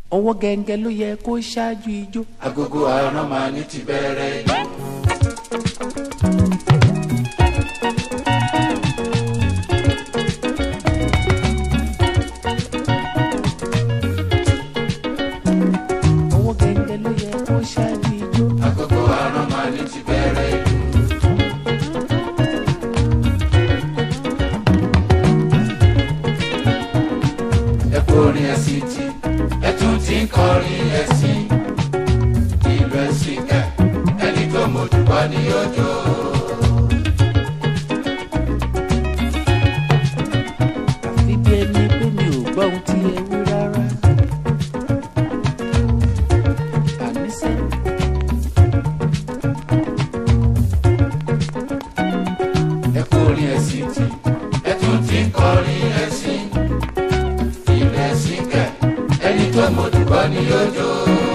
ọwọ́ gẹ́ngẹ́ ló yẹ kó ṣáájú ijó. agogo àrán máa ní ti bẹ̀rẹ̀ ìlú. ọwọ́ gẹ́ngẹ́ ló yẹ kó ṣáájú ijó. agogo àrán máa ní ti bẹ̀rẹ̀ ìlú. ẹ kọrin ẹ̀sìn tí ẹ tún ti ń kọrin ẹ̀sìn ìlú ẹ̀sìn kẹ ẹni tó mọ̀júbà ní ọjọ́. àfi bí ẹni pé mi ò gbọ́ ohun tí ẹ wí rárá. àníṣe ẹ kọrin ẹ̀sìn tí ẹ tún ti ń kọrin ẹ̀sìn ìlú ẹ̀sìn kẹ ẹni tó mọ̀júbà ní ọjọ́.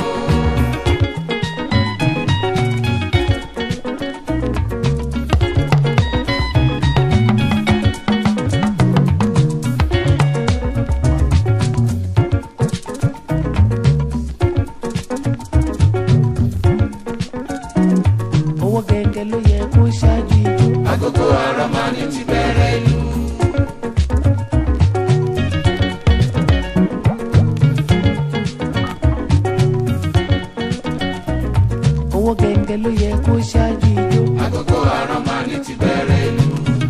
ọwọ́ gẹ́ngẹ́ ló yẹ kó ṣáájú ijó. agogo àrán máa ní ti bẹ̀rẹ̀ ìlú. ọwọ́ gẹ́ngẹ́ ló yẹ kó ṣáájú ijó. agogo àrán máa ní ti bẹ̀rẹ̀ ìlú.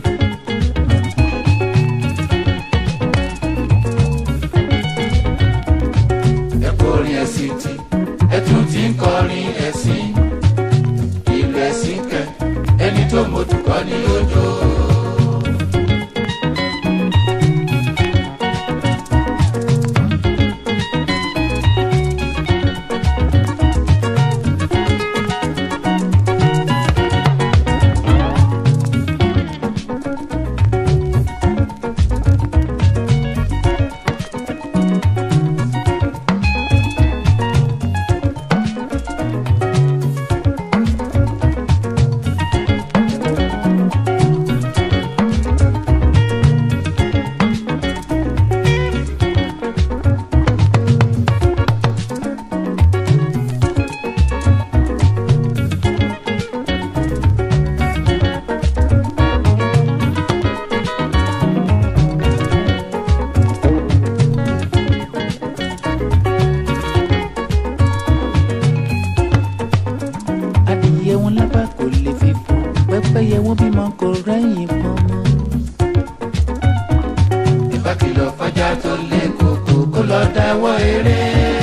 ẹ kọrin ẹ̀sìn tí ẹ tún ti ń kọrin ẹ̀sìn ìlú ẹ̀sìn kẹ ẹni tó mọ̀júbà ní ọjọ́. adìyẹ wọn lábà kò lè fi fò pẹ́pẹ́yẹ wọn bímọ kò rẹ́yìn pọnmọ. ìbá kìlọ̀ fàjà tó lé koko kó lọ dáwọ́ eré.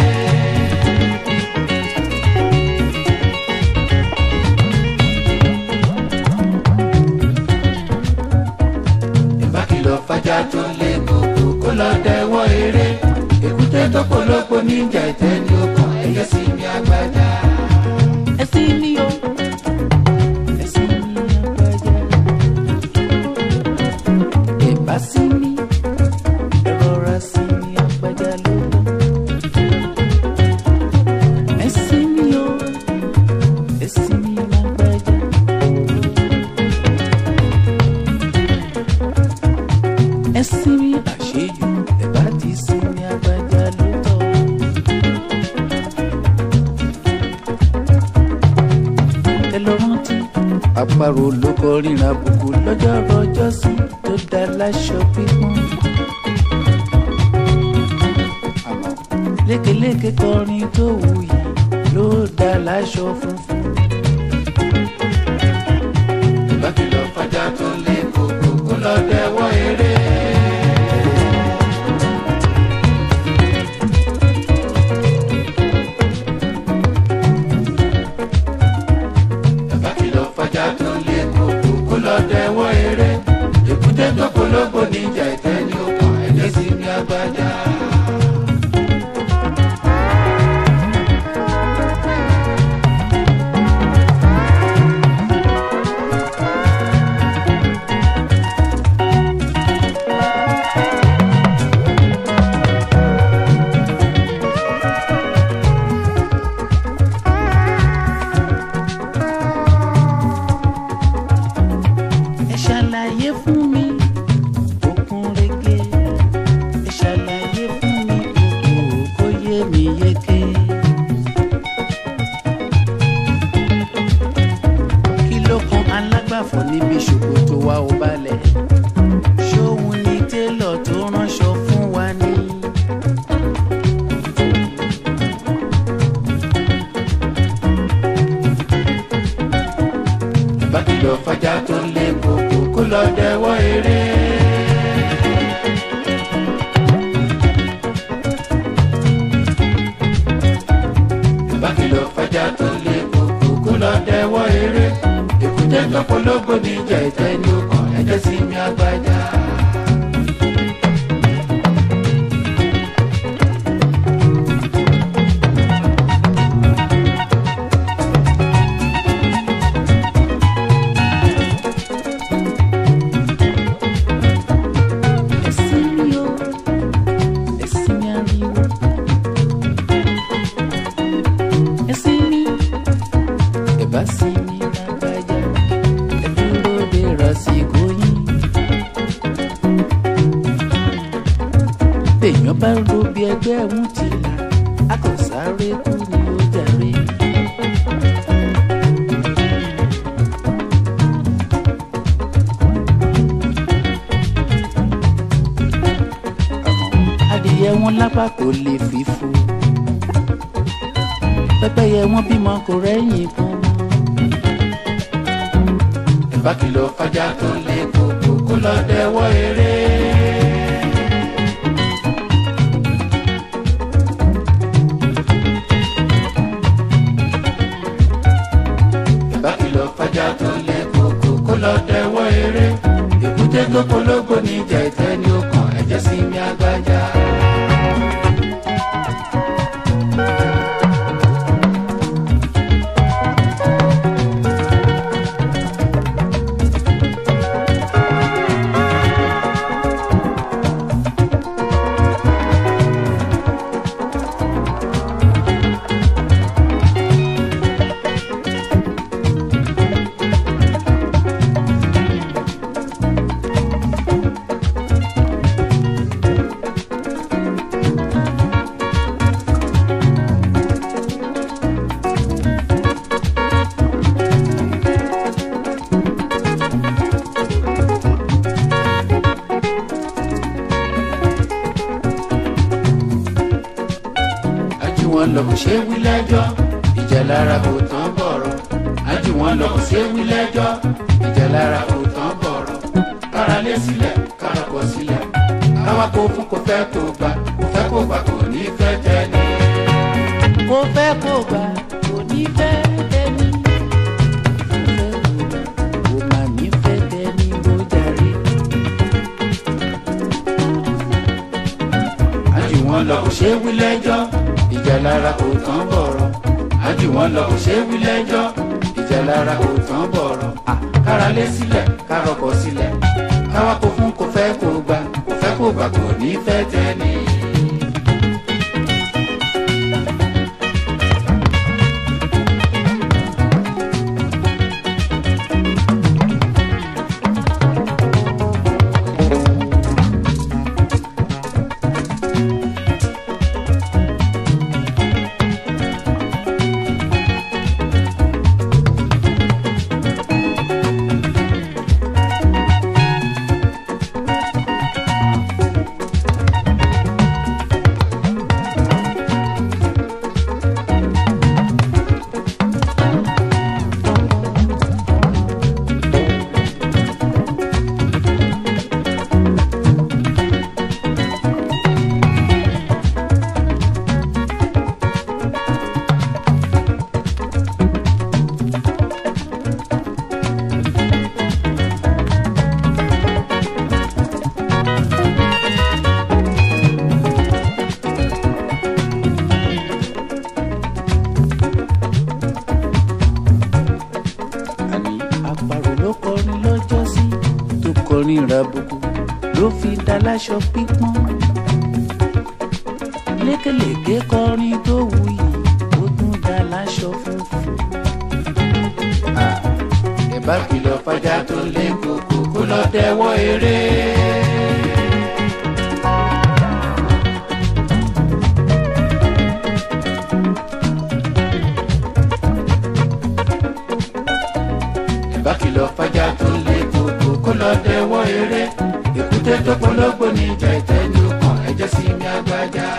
ìbá kìlọ̀ fàjà tó lé koko kó lọ dáwọ́ eré. èkúté tó polówó níjà ìtẹ́ ní okùn ẹ̀yẹ sí mi àgbàjá. ẹ̀sìn mi o ẹ̀sìn mi àgbàjá. ẹ̀bá sí mi ẹ̀rọra sí mi àgbàjá ló bọ̀. ẹ̀sìn mi o ẹ̀sìn mi àgbàjá. ẹ̀sìn mi àṣejù ẹ̀bá ti sí mi àgbàjá ló tọ̀. ẹ lọ rántí. àparò ló kọ ríran àbùkù lọ́jọ́ rọjọ́ sí tó dá láṣọ pípọ́n. àmọ́ lékeléke kọrin tó wù yìí ló dá láṣọ funfun. ìbá kìlọ̀ fàjà tó lé koko kó lọ dáwọ́ eré. Bàbá kìlọ̀ fàjà tó lé koko kó lọ dẹwọ́ eré. Èkúté tó polówó níjà ìtẹ́ ní okùn ẹ̀jẹ̀ sí mi àgbàjá. yéké. kí ló kan alágbàfọ̀ níbi ṣòkòtò wa ò balẹ̀ ṣóhun ni télọ̀ tó ránṣọ fún wa ní. bá kìlọ̀ fàjà tó lé koko kó lọ dẹwọ́ eré. bá kìlọ̀ fàjà tó lé koko kó lọ dẹwọ́ eré. èkúté tó polówó níjà ìtẹ́ ní ọkàn ẹ̀jẹ̀ sí mi àgbájá. ẹ̀sìn mi o ẹ̀sìn mi ariwo ẹ̀sìn mi ẹ̀bá sí mi lágbájá ẹ dúró de rásìkò yín. téèyàn bá ro bí ẹgbẹ́ ẹ̀hún ti là á kò sáré kú ni ó jàre. adìyẹ wọn lápá kò lè fìfo pẹ́pẹ́yẹ wọn bímọ kò rẹ́yìn kan mọ́. bá kìlọ̀ fàjà tó lé koko kó lọ dẹwọ́ eré. bá kìlọ̀ fàjà tó lé koko kó lọ dẹwọ́ eré. èkúté tó polówó níjà ìtẹ́ ní ọkàn ẹ̀jẹ̀ sí mi àgbájá. ajú wọn lọ kò ṣe é wí lẹ́jọ́ ìjà lára kò tán bọ̀rọ̀ ajú wọn lọ kò ṣe é wí lẹ́jọ́ ìjà lára kò tán bọ̀rọ̀ kára lé sílẹ̀ kára kọ sílẹ̀ káwá kó fún kò fẹ́ kó gbà kò fẹ́ kó gbà kò ní fẹ́ jẹ́ ni. kò fẹ́ kó gbà kò ní fẹ́ tẹ́ni. kò má ní fẹ́ tẹ́ni ló jàre. ajú wọn lọ kò ṣe é wí lẹ́jọ́ ìjà lára kò tán bọ̀rọ̀ ajú wọn lọ kò ṣe é wí lẹ́jọ́ ìjà lára kò tán bọ̀rọ̀ kára lé sílẹ̀ kára kọ sílẹ̀ káwá kó fún kò fẹ́ kó gbà kò fẹ́ kó gbà kò ní fẹ́ tẹ́ ni. àní àparò ló kọrin lọ́jọ́ sí tó kọrin ìràbùkù ló fi daláṣọ pípọ́n. lékelèké kọrin tó wuyì ó tún daláṣọ funfun. ẹ bá kìlọ̀ fàjà tó lé koko kó lọ dẹwọ́ eré. kìlọ̀ fàjà tó lé koko kó lọ dẹwọ́ eré èkúté tó pológbò ní ìjà ìtẹ́ni ọkàn ẹ̀jẹ̀ sí mi agbájá.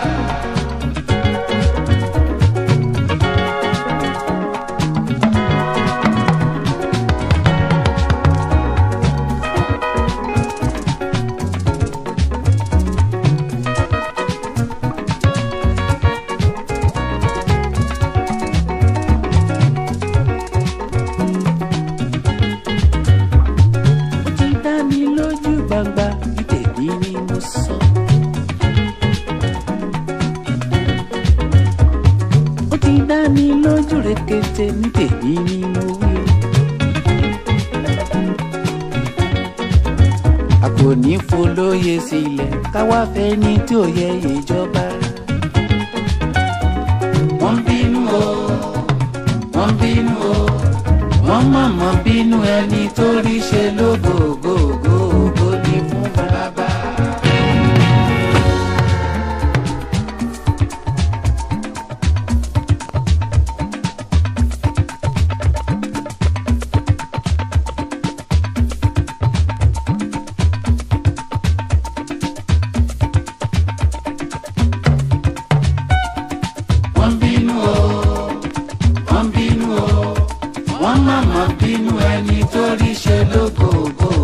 ó ti dá mi lójú gbangba bí tèmi ni mo sọ. ó ti dá mi lójú rekete ní tèmi ni mo wí o. a kò ní folóye sílẹ̀ káwá fẹ́ ní tí ò yẹ ìjọba. wọ́n bínú o wọ́n bínú o wọ́n mọ̀mọ́ bínú ẹni tó rí ṣe lógógógógó ní fún bàbá. wọ́n bínú o wọ́n bínú o wọ́n mọ̀mọ́ bínú ẹni tó rí ṣe lógógógó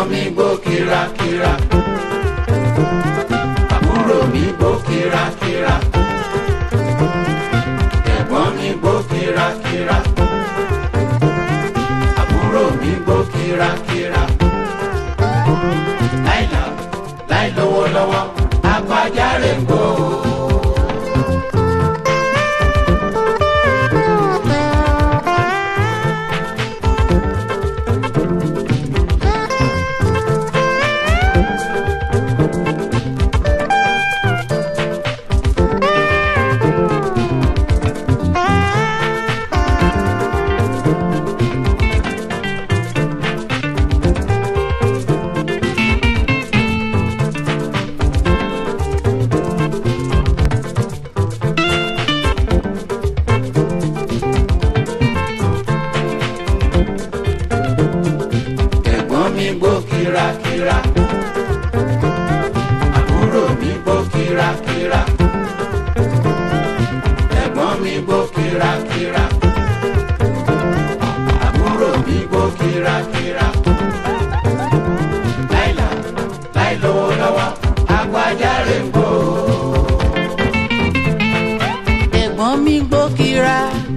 mi gbó kírakíra àbúrò mi gbó kírakíra ẹ̀gbọ́n mi gbó kírakíra àbúrò mi gbó kírakíra láìla láì lówó lọ́wọ́ apájáre ń gbó. ẹ̀gbọ́n mi gbó kírakíra àbúrò mi gbó kírakíra ẹ̀gbọ́n mi gbó kírakíra àbúrò mi gbó kírakíra láìla láì lówó lọ́wọ́ agbájáre ń gbó. ẹ̀gbọ́n mi gbó kíra.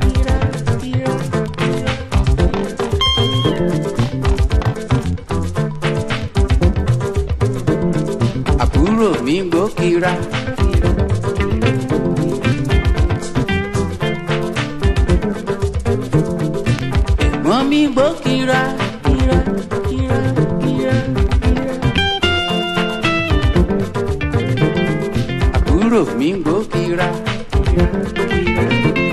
àbúrò mi gbó kíra. ẹ̀gbọ́n mi gbó kíra. kíra, kíra, kíra, kíra. àbúrò mi gbó kíra. kíra, kíra.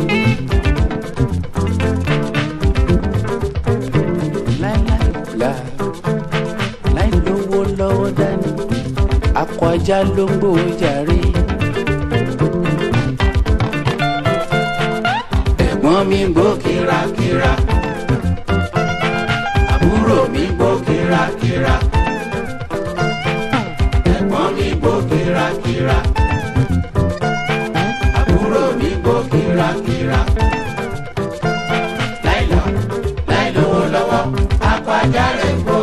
láìláìlá láì lówó lọ́wọ́ dání akọ ajá ló ń gbòó jàre. ẹ̀gbọ́n mi gbó kírakíra àbúrò mi gbó kírakíra ẹ̀gbọ́n mi gbó kírakíra àbúrò mi gbó kírakíra láìlọ láì lówó lọ́wọ́ apájáre ń gbó.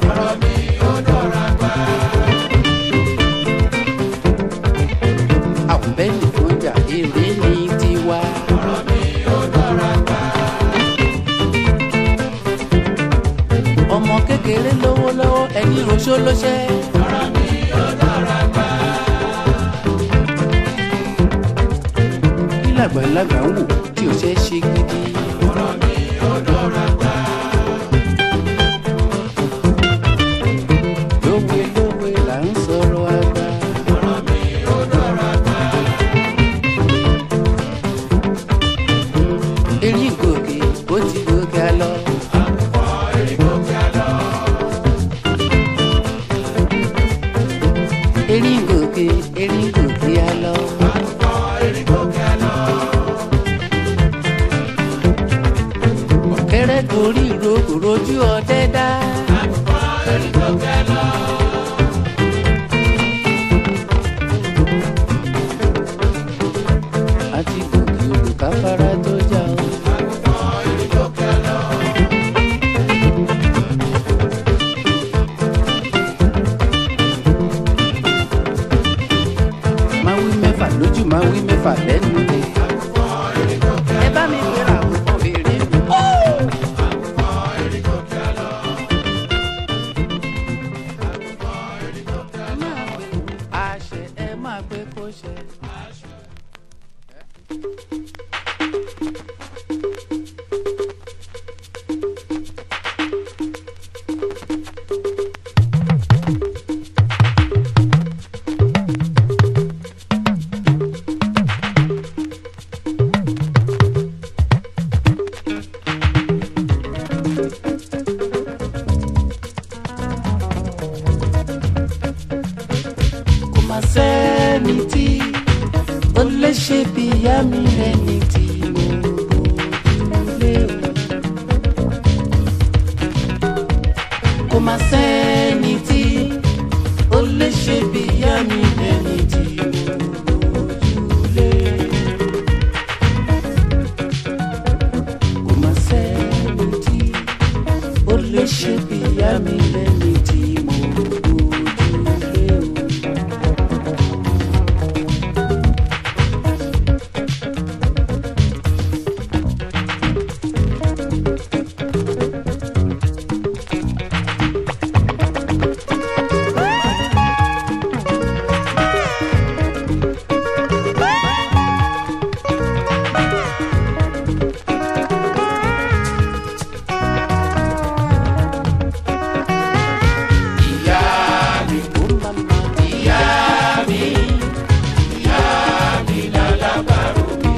ọ̀rọ̀ mi ó dọ̀ra gbà. àwọn bẹ́ẹ̀ nìkan jà èrè ní tiwa. ọ̀rọ̀ mi ó dọ̀ra gbà. ọmọ kékeré lówó lọ́wọ́ ẹni roṣó ló ṣẹ́. ọ̀rọ̀ mi ó dọ̀ra gbà. kí làgbàlagbà ń wò tí ò ṣe é ṣe gidi. ọ̀rọ̀ mi ó dọ̀ra gbà. lówe lówe là ń sọ̀rọ̀ àgbà. ọ̀rọ̀ mi ó dọ̀ra gbà. erin gòkè ó ti gòkè lọ. àkùkọ èrìgò kí a lọ. erin gòkè erin gòkè á lọ. àkùkọ èrìgò kí a lọ. ọ̀kẹ́rẹ́ gorí ìrókò rojú ọdẹ dá. àkùkọ èrìgò kí a lọ. àti gòkè olùkáfárá tó já o. àkùkọ èrìgò kí a lọ. máa wí mẹ́fà lójú máa wí mẹ́fà lẹ́nu ni. àkùkọ èrìgò kí a ẹ bá mi gbéra àkókò èrè mi. àkùkọ èrìgò kí a lọ. àkùkọ èrìgò kí a lọ. àṣẹ ẹ máa gbé kó ṣe. kò má sẹ́ni tí ó lè ṣe bí ìyá mi ẹni tí mo lé o. kò má sẹ́ni tí ó lè ṣe bí ìyá mi ẹni tí mo lé. kò má sẹ́ni tí ó lè ṣe bí ìyá mi ẹni tí mo lé o. ìyá mi Oh, mama. ìyá mi ìyá mi lálábàárò mi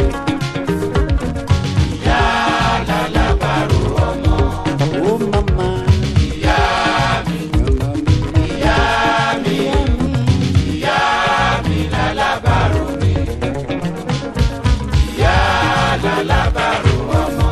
ìyá lálábàárò ọmọ Oh, mama. ìyá mi ìyá mi ìyá mi lálábàárò mi ìyá lálábàárò ọmọ.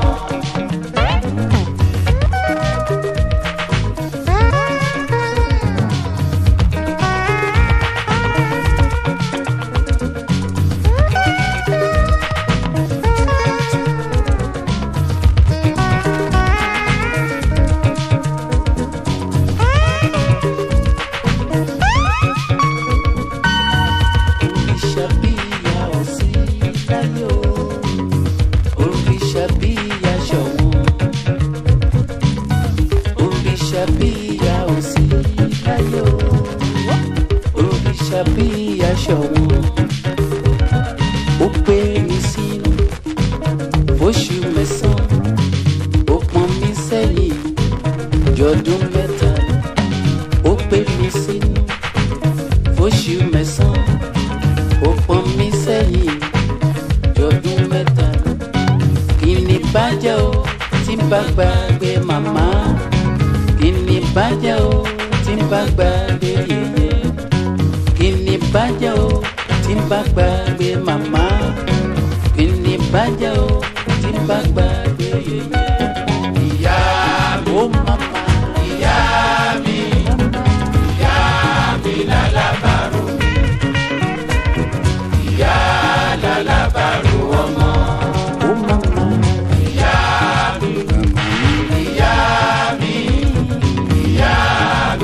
Òrìṣà bí ìyá ò sí láyé o. Òrìṣà bí ìyá ṣọ̀wọ́n. Òrìṣà bí ìyá ò sí láyé o. Òrìṣà bí ìyá ṣọ̀wọ́n. Ó gbé mi sínú fóṣù mẹ́sàn-án. Ó pọn mi sẹ́yìn jọdún mẹ́ta. Ó gbé mi sínú fóṣù mẹ́sàn-án ó pọn mi sẹ́yìn jọdún mẹ́ta kí ni bàjẹ́ o tí n bá gbàgbé màmá kí ni bàjẹ́ o tí n bá gbàgbé yèyé kí ni bàjẹ́ o tí n bá gbàgbé màmá kí ni bàjẹ́ o tí n bá gbàgbé yèyé. ìyá mi ó màmá ìyá mi ìyá mi lálábàárò mi ìyá lálábàárò ọmọ ó màmá ìyá mi ìyá mi ìyá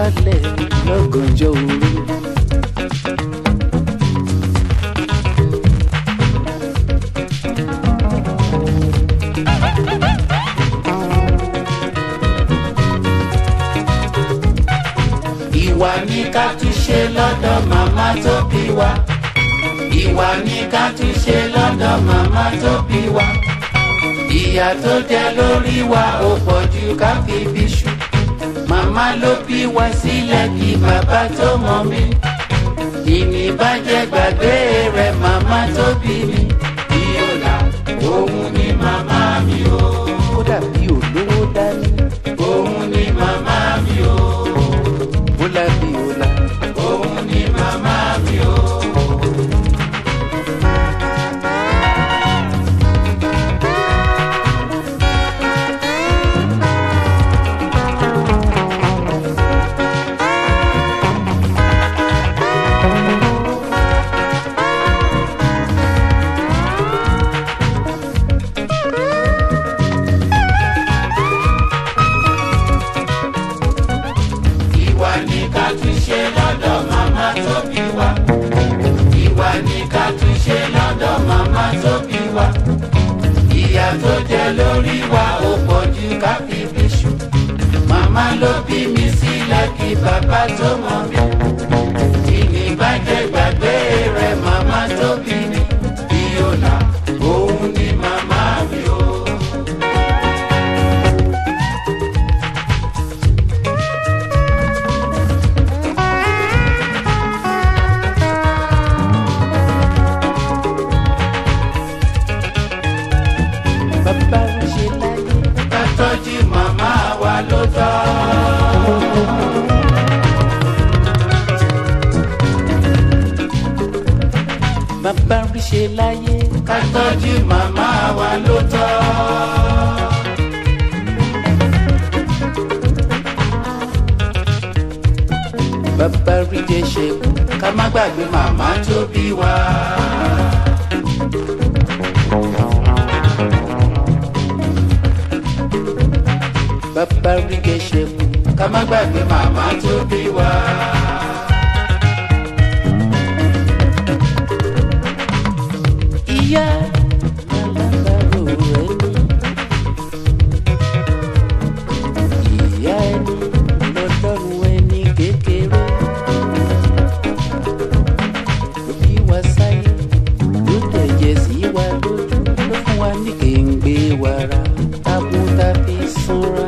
balẹ̀ lọ́gànjọ́ òru. ìwà ní ká tún ṣe lọ́dọ̀ màmá tó bí wa. ìwà ní ká tún ṣe lọ́dọ̀ màmá tó bí wa. ìyà tó jẹ lórí wa ò pọ̀ ju ká fi bí ṣu. màmá ló bí wa sílẹ̀ kí bàbá tó mọ̀ mí. ìní bá jẹ́ gbàgbé rẹ̀ màmá tó bí mi. bí ó là òun ni màmá mi o. kódà bí olówó dání òun ni màmá mi o. bólá bí ọlá. òun ni màmá mi o. ìwà ní ká tún ṣe lọ́dọ̀ màmá tó bí wa. ìwà ní ká tún ṣe lọ́dọ̀ màmá tó bí wa. ìyà tó jẹ lórí wa ò pọ̀ ju ká fi bí ṣu. màmá ló bí mi sílẹ̀ kí bàbá tó mọ̀ mí. ìní bá jẹ́ gbàgbé rẹ̀ màmá tó bí mi. bí ó là òun ni màmá mi o. bàbá ń ṣe láyé. ká tọ́jú màmá wa ló tọ́. bàbá ń ṣe láyé. ká tọ́jú màmá wa ló tọ́. bàbá rí jẹ ṣe kú. ká má gbàgbé màmá tó bí wa. bàbá rí jẹ ṣe kú. ká má gbàgbé màmá tó bí wa. ìyá alábàárò ẹni. ìyá ẹni lọ́lọ́run ẹni kékeré. ló bí wa sáyé ló tẹ̀jẹ̀ sí wa lójú ló fún wa ní kéńgbé wàrà tábútà fi sanra.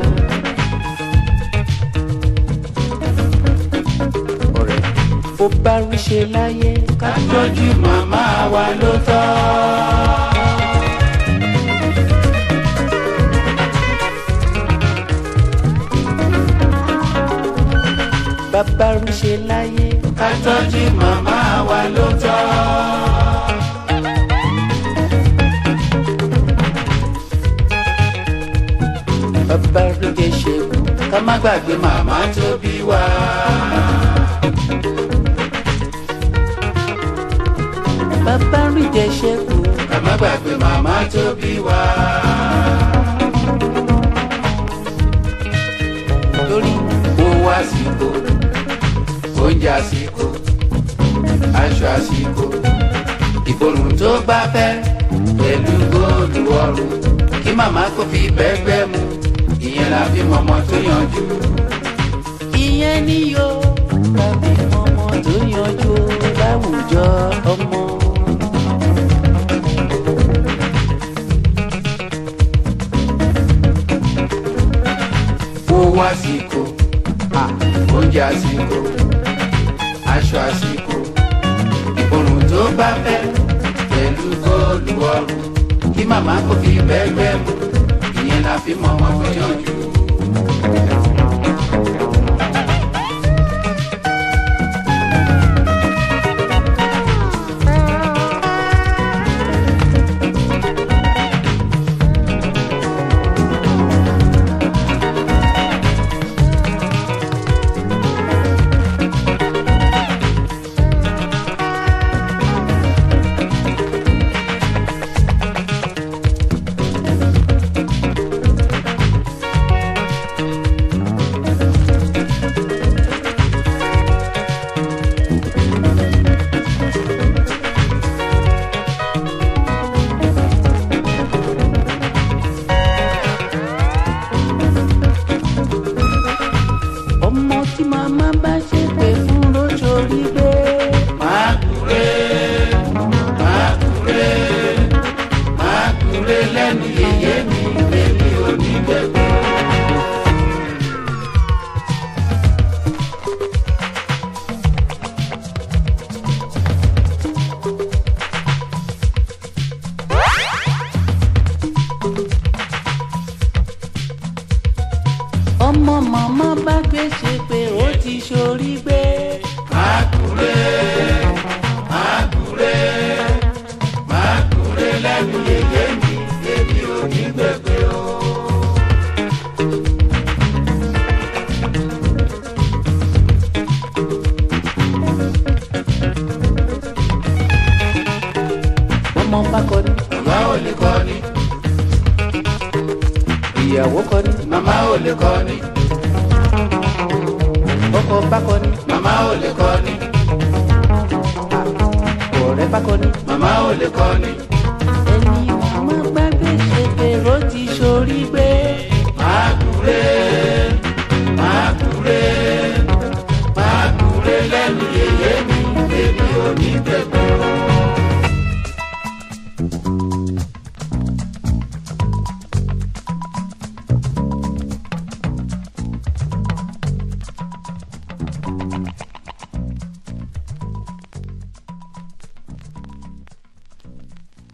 ọ̀rẹ́ bó bá rí ṣe láyé ká ká tọ́jú màmá wa ló tọ́. bàbá rí ṣe láyé ká tọ́jú màmá wa ló tọ́. bàbá rí jẹ ṣe kú. ká má gbàgbé màmá tó bí wa. bàbá rí jẹ ṣe kú. ká má gbàgbé màmá tó bí wa. torí owó àsìkò oúnjẹ àsìkò aṣọ àsìkò ìbòrùn tó bá fẹ́ pẹ̀lú góòlù ọrùn kí màmá kò fi bẹ́gbẹ́ mu ìyẹn la fi mọ̀mọ́ tó yanjú. ìyẹn ni yóò tàbí ọmọ tó yanjú láwùjọ ọmọ. owó àsìkò oúnjẹ àsìkò aṣọ àsìkò ìbòrùn tó bá fẹ́ pẹ̀lú góòlù ọrùn kí màmá kò fi bẹ́gbẹ́ mu ìyẹn la fi mọ̀mọ́ tó yanjú. bọ́mọ màmá bá gbé ṣe pé ó ti ṣorí gbé. Mákúré, mákúré, mákúré lẹ́nu yèyé mi, èmi ò ní gbẹgbẹ o. bọ́mọ bá kọ ní Màmá ò lè kọ́ ni, ìyàwó kọ ní màmá ò lè kọ́ ni, ọkọ bá kọ ní màmá ò lè kọ́ ni, ọ̀rẹ́ bá kọ ní màmá ò lè kọ́ ni,